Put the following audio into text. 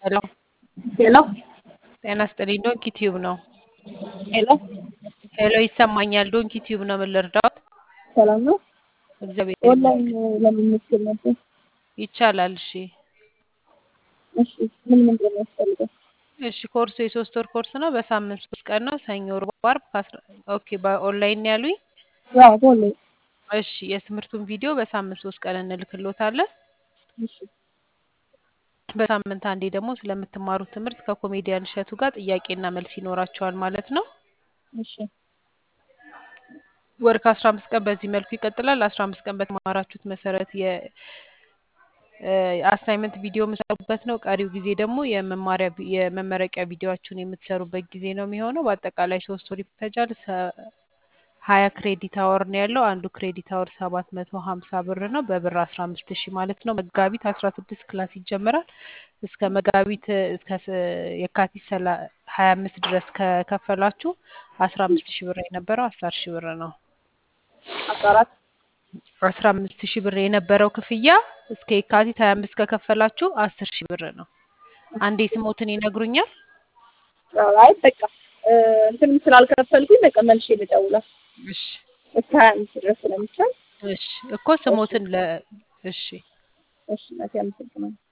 ሄሎ ሄሎ ጤና ይስጥልኝ። ዶንኪ ቲዩብ ነው። ሄሎ ሄሎ ይሰማኛል። ዶንኪ ቲዩብ ነው። ምን ልርዳዎት? ሰላም ነው። እግዚአብሔር ኦንላይን ይመስገን። ለመመስገን ነበር። ይቻላል። እሺ እሺ ምን ምንድን ነው ያስፈልገው? እሺ ኮርሱ የሶስት ወር ኮርስ ነው። በሳምንት ሶስት ቀን ነው። ሰኞ፣ ሮብ፣ ዓርብ ከአስራ ኦኬ በኦንላይን ነው ያሉኝ። ያው በኦንላይን እሺ የትምህርቱን ቪዲዮ በሳምንት ሶስት ቀን እንልክሎታለን። እሺ በሳምንት አንዴ ደግሞ ስለምትማሩት ትምህርት ከኮሜዲያን እሸቱ ጋር ጥያቄና መልስ ይኖራቸዋል ማለት ነው። እሺ ወር ከአስራ አምስት ቀን በዚህ መልኩ ይቀጥላል። አስራ አምስት ቀን በተማራችሁት መሰረት የአሳይመንት ቪዲዮ የምሰሩበት ነው። ቀሪው ጊዜ ደግሞ የመማሪያ ቪ- የመመረቂያ ቪዲዮችሁን የምትሰሩበት ጊዜ ነው የሚሆነው። በአጠቃላይ ሶስት ወር ይፈጃል። ሰ- ሀያ ክሬዲት አወር ነው ያለው። አንዱ ክሬዲት አወር ሰባት መቶ ሀምሳ ብር ነው። በብር አስራ አምስት ሺህ ማለት ነው። መጋቢት አስራ ስድስት ክላስ ይጀምራል። እስከ መጋቢት እስከ ስ- የካቲት ሰላ- ሀያ አምስት ድረስ ከከፈላችሁ አስራ አምስት ሺህ ብር የነበረው አስር ሺህ ብር ነው። አስራ አራት አስራ አምስት ሺህ ብር የነበረው ክፍያ እስከ የካቲት ሀያ አምስት ከከፈላችሁ አስር ሺህ ብር ነው። አንዴ ስሞትን ይነግሩኛል። አይ በቃ እ፣ እንትንም ስላልከፈልኩኝ በቃ መልሼ ልደውላ እሺ እስከ ሀያ አምስት ድረስ ስለሚቻል እሺ እኮ ስሞትን ለ እሺ እሺ እናቴ አመሰግናለሁ።